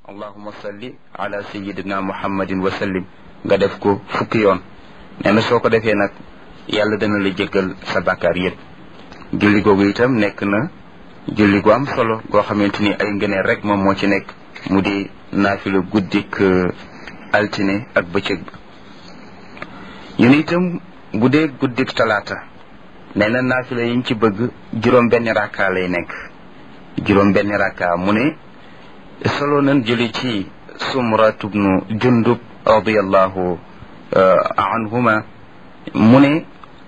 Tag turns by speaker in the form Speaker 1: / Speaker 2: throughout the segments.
Speaker 1: allahuma salli ala sayidina muhammadin wa sallim nga def ko fukki yoon nee na soo ko defee nag yàlla dana la jéggal sa bàkkaar yépp julli googu itam nekk na julli gu am solo goo xamante ni ay ngëneel rek moom moo ci nekk mu di naafila guddik altine ak bëccëg ba ñu ne itam bu dee guddik talaata nee na naafila yiñ ci bëgg juróom benn rakka lay nekk juróom benn rakka mu ne solo nan jëli ci sumrat ibnu jundub radiallahu anhuma mu ne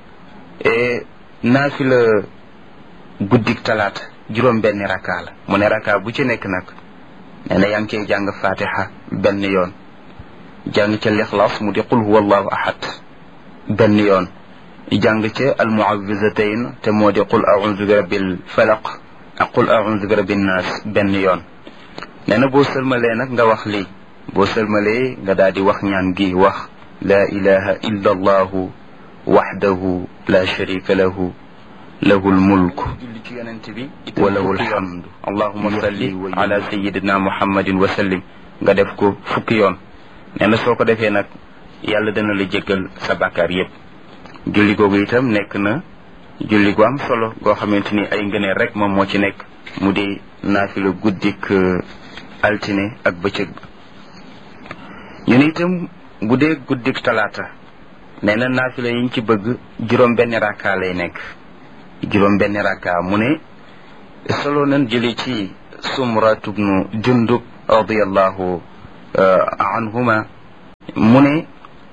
Speaker 1: naafila guddik talaata juróom benn rakka la mu ne rakka bu ci nekk nag nee na yaa ngi cey jàng fatiha benn yoon jàng ca lixlaas mu di qul huwa allahu ahad benn yoon jàng ca almuawizatayn te moo di qul audu bi rabbil falaq ak qul audu bi rabbin naas benn yoon nee na boo sëlmalee nag nga wax lii boo sëlmalee nga daal di wax ñaan gi wax laa ilaha illa allahu waxdahu la sharika lahu lahu lmulk wa lahu lhamdu allahuma salli ala sayidina muhammadin wa sallim nga def ko fukki yoon nee na soo ko defee nag yàlla dana la jéggal sa bàkkaar yépp julli googu itam nekk na julli gu am solo goo xamante ni ay ngëneel rek moom moo ci nekk mu di naafila guddik altine ak bëccëg ba ñu ne itam bu dee guddik talaata nee na naafila yiñ ci bëgg juróom benn rakka lay nekk juróom benn rakka mu ne solo nan jëli ci sumrat ibnu jundub radiallahu anhuma mu ne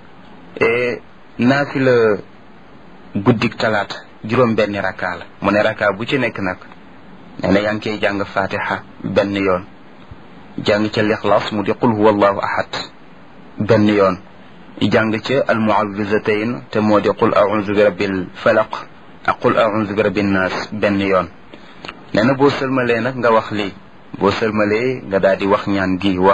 Speaker 1: naafila guddik talaata juróom benn rakka la mu ne rakka bu ci nekk nag nee na yaa ngi koy jàng fatiha benn yoon jàng ca lixlaas mu di qul huwa allahu ahad benn yoon jàng ca almuawizatayn te moo di qul audu bi rabbil falaq ak qul audu bi rabbin naas benn yoon nee na boo sëlmalee nag nga wax lii boo sëlmalee nga daal di wax ñaan gi wax